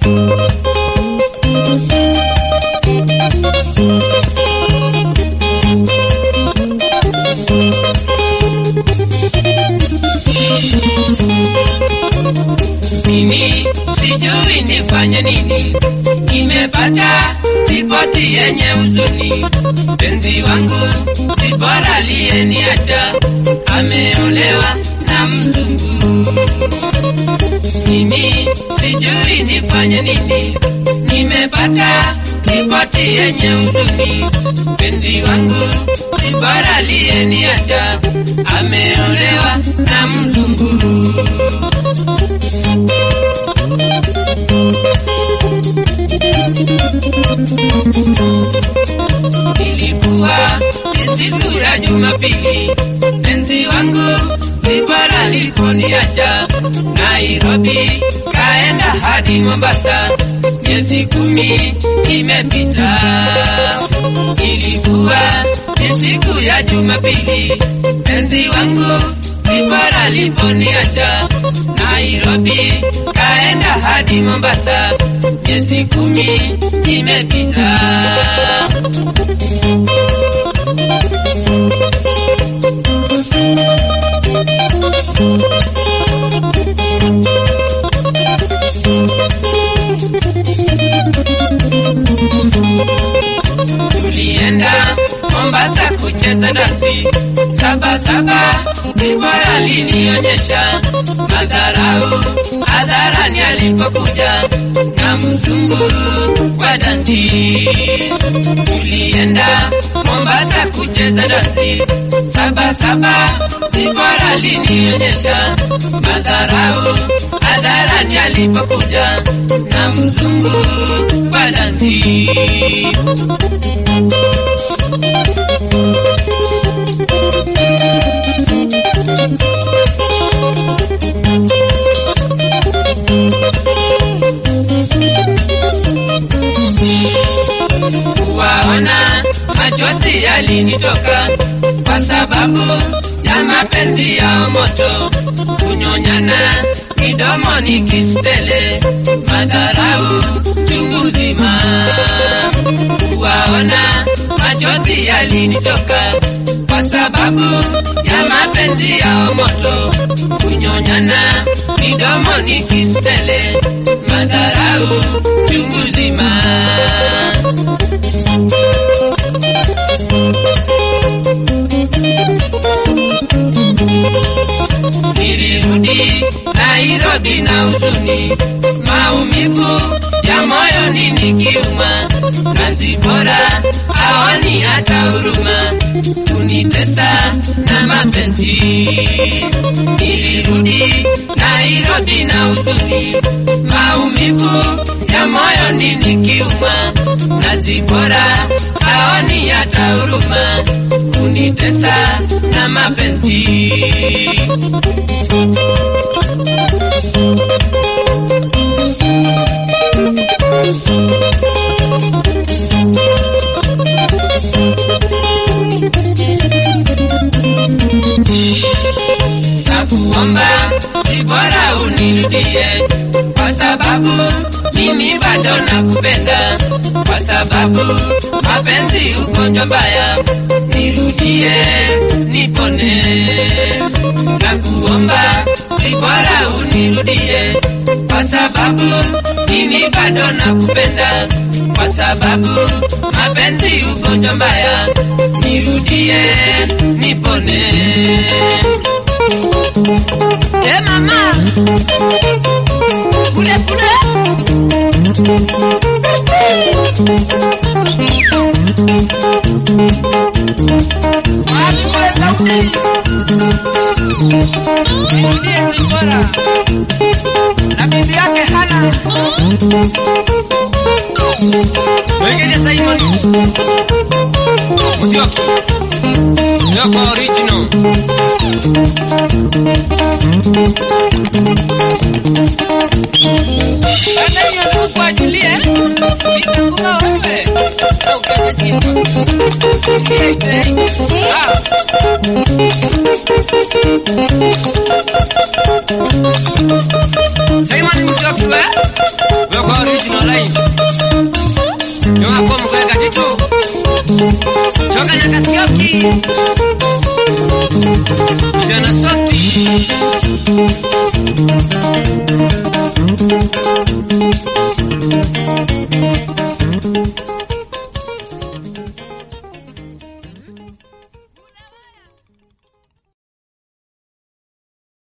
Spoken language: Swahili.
Mimi sijui nifanye nini, nimepata ripoti yenye huzuni. Mpenzi wangu si bora aliyeniacha, ameolewa na mzungu. Mimi sijui nifanye nini, nimepata ripoti yenye huzuni. Mpenzi wangu si bora aliyeniacha, ameolewa na mzungu. Ilikuwa ni siku ya Jumapili, mpenzi wangu Zibara aliponiacha Nairobi, kaenda hadi Mombasa, miezi kumi imepita. Ilikuwa ni siku ya Jumapili, mpenzi wangu Zibara aliponiacha Nairobi, kaenda hadi Mombasa, miezi kumi imepita. tulienda Mombasa kucheza dansi saba saba, Zibora alinionyesha madharau hadharani alipokuja na mzungu wa dansi. Tulienda Mombasa kucheza dansi saba saba, Zibora alinionyesha madharau hadharani alipokuja na mzungu wa dansi. kuwaona machozi yalinitoka kwa sababu ya mapenzi yao moto, kunyonyana midomoni kistele, madharau chungu zima. Kuwaona machozi yalinitoka kwa sababu ya mapenzi yao moto, kunyonyana midomoni kistele, madharau chungu zima. Nilirudi Nairobi na huzuni, maumivu ya moyoni nikiuma, kazi bora hawani hata huruma, kunitesa na mapenzi. Nilirudi Nairobi na huzuni, maumivu ya moyoni nikiuma, kazi bora hawani hata huruma, kunitesa na mapenzi. nakuomba si bora unirudie, kwa sababu mimi bado nakupenda, kwa sababu mapenzi ugonjwa mbaya, nirudie nipone. Nakuomba si bora unirudie, kwa sababu mimi bado nakupenda, kwa sababu mapenzi ugonjwa mbaya, nirudie nipone. Eh mama, kule kule. Watu wa Saudi. Ndiye Zipora. Na bibi yake Hana. Wengine Simon. Musyoki. Yoko original. Bana hiyo ndio kwa Julie. Nitakuwa wewe. Au kete chini. Julie ite. Ah. Simon Musyoki we. Yoko original. Choka na Kasioki. Vijana softi.